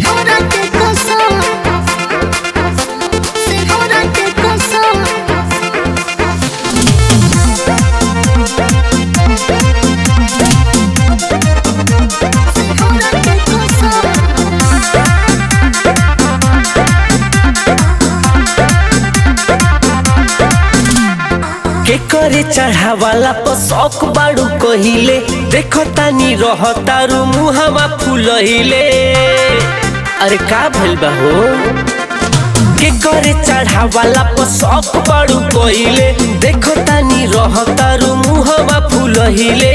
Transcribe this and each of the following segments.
सिंहरा के कसम सिंहरा के कसम सिंहरा के कसम के करे चढ़ावाला पर शौक बाड़ू कहिले देखो तानी रह तारू मुहावा फुलहिले अरे का भइल बा हो के करे चढ़ावाला पर शौक बाड़ू कहिले देखो तानी रह तारू मुहावा फुलहिले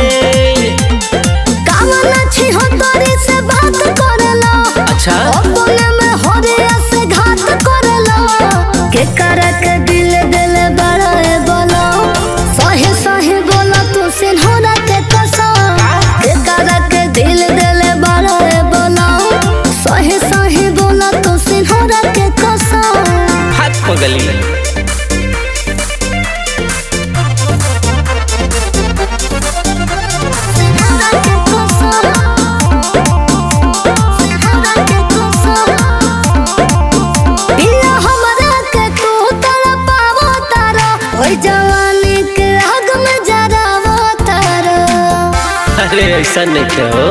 कामना छी हो तोरे से बात करला अच्छा अपने में हरिया से घात करला के करक दिल दिल बड़ा है बोलो सही सही बोला तू सिन्होरा के कसम के करक दिल दिल बड़ा है बोलो सही सही बोला तू सिन्होरा के कसम हाथ पगली सिन्होरा के कसम सिन्होरा के कसम पिया हमरा के तू तड़पावो तारा ओइ जवानी के आग में जरावो तारा अरे ऐसा नहीं कहो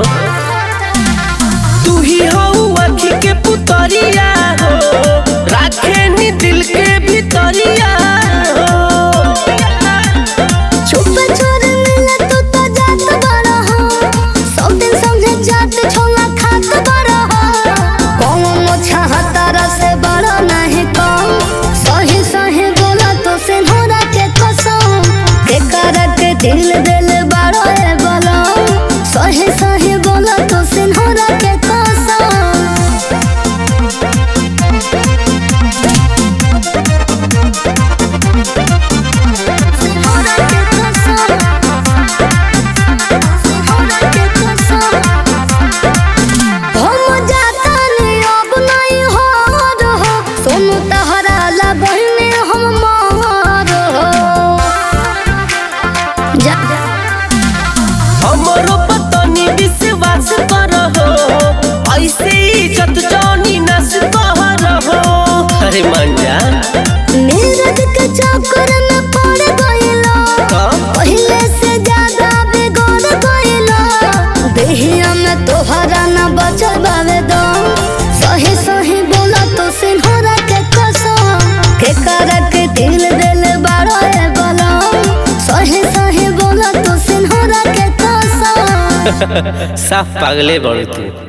तू ही हो आँखी के पुतरिया हो राखे नी दिल के भीतरिया हो चुप छोर मिले तू तो जात बड़ा हो सब दिन समझे जात छोला खात बड़ा हो कौन मोछा तारा से बड़ा नहीं कम सही सही बोला तो सिन्होरा के कसम के करक दिल दिल बड़ा है बोला सही सही बोला तो सिन्होरा के कसम सिंहरा के कसम सिंहरा के कसम हम जाता नहीं अब नहीं हो रहो सोनू तहरा ला बहने हम मार हो जा हमरो पतनी विश्वास करहो ऐसे इज्जत जानी नस करहो अरे मान जा नीरज के चक्कर में पड़ गइलो कब? पहले से ज्यादा बिगड़ गइलो देहिया में तोहरा न बचल बावे दम सही सही बोला तो सिन्होरा के कसम के करक दिल दिल बड़ा है बलम सही सही बोला तो सिन्होरा के कसम साफ पागले बड़ तू